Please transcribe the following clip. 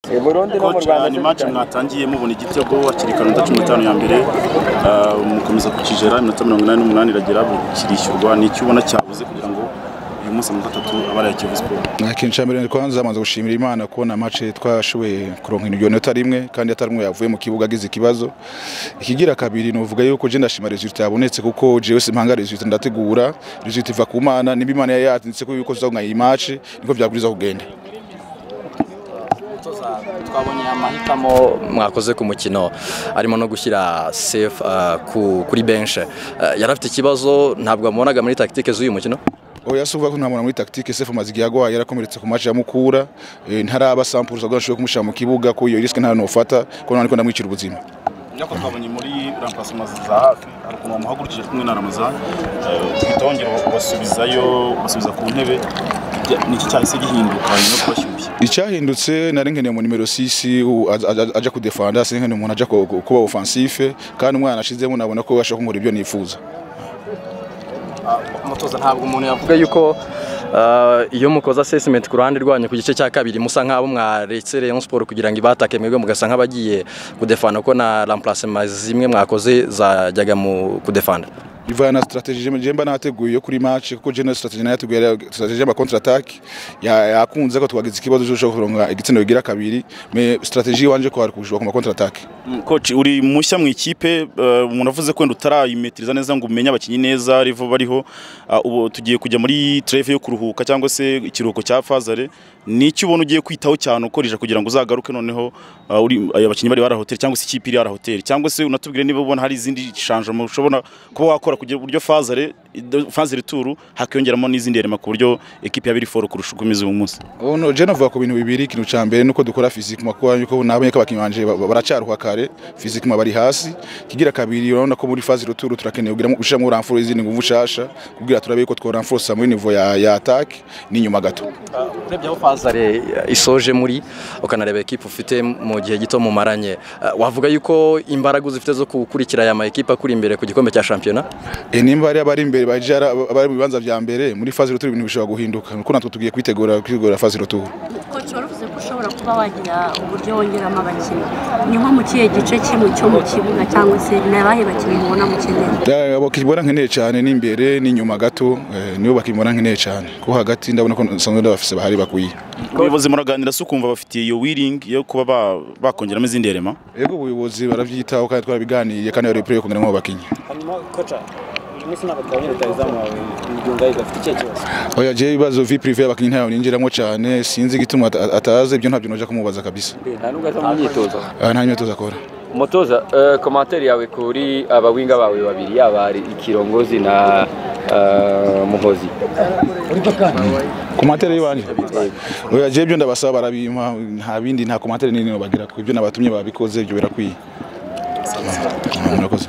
Burundi no mu Coach, Rwanda uh, ni match mwatangiye mubona igitego hakiri kanota cumi n'itanu ya mbere uh, mukomeza kukigera iminota mirongo inani n'umunani iragera kirishyurwa ni icyo ubona cyabuze kugira ngo uyu munsi mu gatatu abaraye Kiyovu Sport ikintu cya mbere twanze amaze gushimira imana kubona mace twashoboye kuronka inota rimwe kandi atari umwe yavuye mu kibuga agize ikibazo ikigira kabiri nuvuga yuko je ndashima resultat yabonetse kuko jewe simpanga resultat ndategura resultat iva ku mana niba imana yari yatinditse ko yuko tuzaguma iyi match niko byaguriza kugenda twabonye amahitamo mwakoze ku mukino arimo no gushyira sefu kuri benshi yari afite ikibazo ntabwo amubonaga muri takitike z'uyu mukino oya si uvuga ko ntamubona muri tactique Sefu amaze igihe agwaye yarakomeretse ku match ya Mukura eh, ntaraba sampuruza ubwo nashoboye kumushyira mu kibuga ko iyo risk nta nofata ko none ko ndamwicira ubuzima nako twabonye muri rampasoma za hafi hari ukuntu bamuhagurukije ari kumwe na Ramazan eh, duhita bongera basubizayo basubiza ku ntebe Ibya- niki cyahise gihinduka nyuma yo kubashyushya icyahindutse nari nkeneye mu nimero 6 u- aj- aj- aj- aja kudefanda sinkeneye umuntu aja ku- ku- kuba offensive kandi umwana ashizemo nabona ko ashaka kumura ibyo nifuza umutoza ntabwo umuntu yavuga yuko ah, iyo mukoze assessment ku ruhande rwanyu ku gice cya kabiri musa nk'abo mwaretse Rayon Sport kugira ngo ibatake mwebwe mugasa nk'abagiye kudefana ko na remplacement zimwe mwakoze zajyaga mu kudefanda bivana na strategy je- je mba nateguye yo kuri match kuko je na strategy nateguye yari- strategy y'ama counter attack ya- yakunze ko twagize ikibazo cyo kuronka igitsina bigira kabiri me strategy wanje ko hari kujuba ku ma counter attack Coach uri mushya mu ikipe eh, umuntu avuze ko wenda utarayimetiriza neza ngo umenye abakinnyi neza rivo bariho Ah, ubu tugiye kujya muri treve yo kuruhuka cyangwa se ikiruhuko cya fazare n'icyo ubona ugiye kwitaho cyane ukorije kugira ngo uzagaruke noneho ah, uri aya bakinnyi bari barahoteli cyangwa se ikipe iri barahoteli cyangwa se unatubwire niba ubona hari izindi shanjamo ushobora kuba wakora kugira buryo fazare fazare turu hakiyongeramo n'izindi yarema ku buryo ekipe yaba iri foro kurusha uko imeze uyu munsi ono je navuga ku bintu bibiri ikintu cya mbere nuko dukora physique makuba yuko nabonye ko abakinnyi banje ba- ba- baracyaruha kare physique ma bari hasi kigira kabiri urabona ko muri phase retour turakeneye kugira ngo ushamo ramforo izindi nguvu shasha kugira turabe ko twa ramforo sa muri niveau ya, ya attack ni nyuma gato urebye aho fazare isoje muri ukanareba ekipa ufite mu gihe gito mumaranye ah, wavuga yuko imbaraga uzifite zo gukurikira aya ma ekipa akuri imbere ku gikombe cya shampiyona e nimba ari abari imbere baje ari- abari mu bibanza bya mbere muri phase retour ibintu bishobora guhinduka nuko natwe tugiye kwitegura kwitegura phase retour koci waravuze ko ushobora kuba wagira uburyo wongeramo abakinnyi ni nko mu kihe gice kimwe cyo mu kibuga cyangwa se ni abahe bakinnyi mubona mukeneye Da- bakibona nkeneye cyane n'imbere n'inyuma gato eh, nibo bakibona nkeneye cyane ko hagati ndabona ko nsanzwe ndabafise bahari bakwiye ubuyobozi muraganira se ukumva bafitiye iyo wiringi yo kuba ba- bakongeramo izindi yarema Ego ubuyobozi baravyitaho kandi twarabiganiye kandi bari prepare kugira ngo bakinye. hanyuma koca uyu munsi ntabwo twabonye rutayizamu wawe imigungayi gafite ikihe kibazo Oya je ibibazo vi privé abakinyi ntayo ninjiramo cyane sinzi igituma ata- atazi ibyo ntabyo noja kumubaza kabisa. nta n'ubwo ari mu myitozo Ah, Nta nyito zakora. umutoza eh, komantere yawe kuri abawinga bawe babiri yaba ari ikirongozi na eh, muhozi Komantere yibanje. Oya je ibyo ndabasaba barabima nta bindi nta komantere nini bagira ko ibyo nabatumye babikoze ibyo birakwiye. Ah, Murakoze.